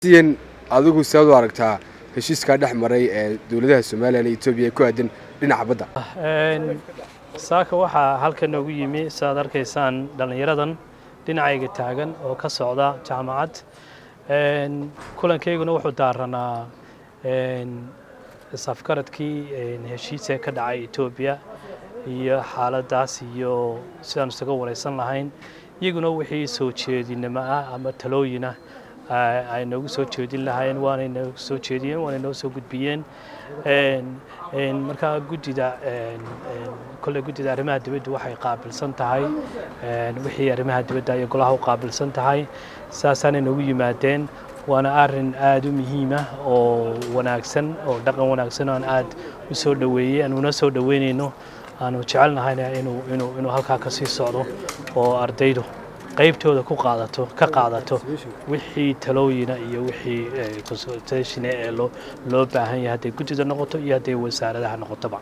siyan adigu saad u aragtaa heshiiskaa dhex maray ee dowladaha somalilan iyo etoobiya ku aadan dhinaca badda saaka waxaa halkan noogu yimi saaad arkaysaan dhallinyaradan dhinacayga taagan oo ka socda jaamacad kulankayguna wuxuu daaranaa safgaradkii heshiisee ka dhacay etoobiya iyo xaaladaas iyo sidaan isaga waraysan lahayn iyaguna wixii soo jeedinimo ah ama talooyinah ay noogu soo jeedin lahaayeen waanay noogu soo jeediyeen waanay noo soo gudbiyeen markaa guddida kolley guddida arrimaha dibadda waxay qaabilsan tahay wixii arrimaha dibadda iyo golaha u qaabilsan tahay saasaanay noogu yimaadeen waana arin aada u muhiima oo wanaagsan oo dhaqan wanaagsan aan aad u soo dhoweeyey aanuna soo dhoweynayno aanu jecelnahayna inuu inuu inuu halkaa ka sii socdo oo ardaydu qaybtooda ku qaadato ka qaadato wixii talooyina iyo wixii consultation ee loo loo baahan yahay hadday guddida noqoto iyo hadday wasaaradaha noqotoba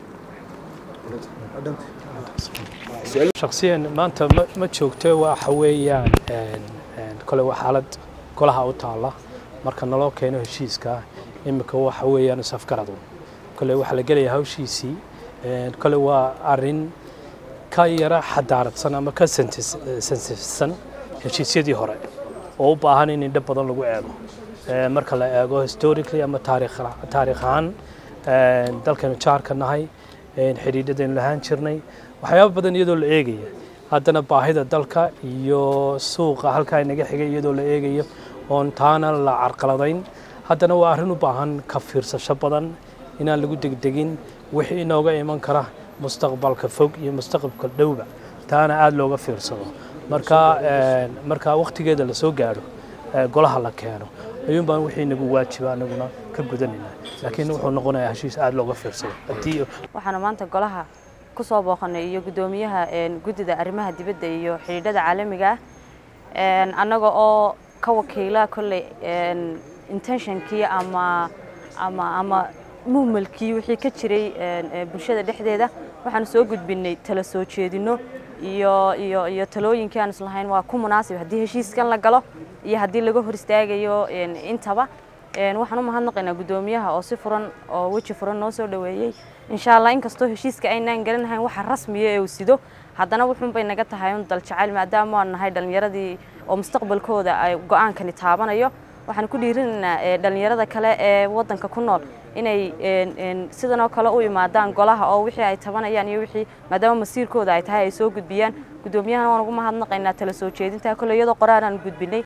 shaksiyan maanta ma joogto waxa weeyaan kole waa xaalad golaha u taalla marka naloo keeno heshiiska iminka waxa weeyaan isafgaradu kole waxaa la gelayaa hawshiisii kole waa arin ka yara xadaaradsan ama ka sensifsan heshiisyadii hore oo u baahan in indho badan lagu eego marka la eego historically ama taariikh ahaan dalkaynu jaarka nahay xidhiidhadaynu lahaan jirnay waxyaaba badan iyadoo la eegaya haddana baahida dalka iyo suuqa halkaa inaga xigay iyadoo la eegayo oon taana la carqaladayn haddana waa arrin u baahan ka fiirsasho badan inaan lagu degdegin wixii inooga iman kara mustaqbalka fog iyo mustaqbalka dhowba taana aada looga fiirsado marka marka wakhtigeeda lasoo gaadho golaha la keeno ayuun baan wixii nagu waajiba anaguna ka gudanaynaa laakiin wuxuu noqonayaa heshiis aada looga fiirsado haddii waxaana maanta golaha ku soo booqanay iyo guddoomiyaha guddida arrimaha dibadda iyo xidhiidhada caalamiga ah annaga oo ka wakiila kolley intentionkii ama ama ama muhmalkii wixii ka jiray bulshada dhexdeeda waxaanu soo gudbinay tala soo jeedino iyo iyo iyo talooyinkii aan islahayn waa ku munaasib haddii heshiiskan la galo iyo haddii laga hor istaagayo intaba waxaan u mahadnaqaynaa guddoomiyaha oo si furan oo weji furan noo soo dhoweeyey insha allah inkastoo heshiiska aynaan garanahayn waxa rasmiya ee uu sido haddana wuxuun bay naga tahay un dal jacayl maadaama waan nahay dhallinyaradii oo mustaqbalkooda ay go-aankani taabanayo waxaan ku dhiirinaynaa dhallinyarada kale ee waddanka ku nool inay sidanoo kale u imaadaan golaha oo wixii ay tabanayaan iyo wixii maadaama masiirkooda ay tahay ay soo gudbiyaan guddoomiyahana waan ugu mahadnaqaynaa tala soo jeedinta kole iyadoo qoraar aan gudbinay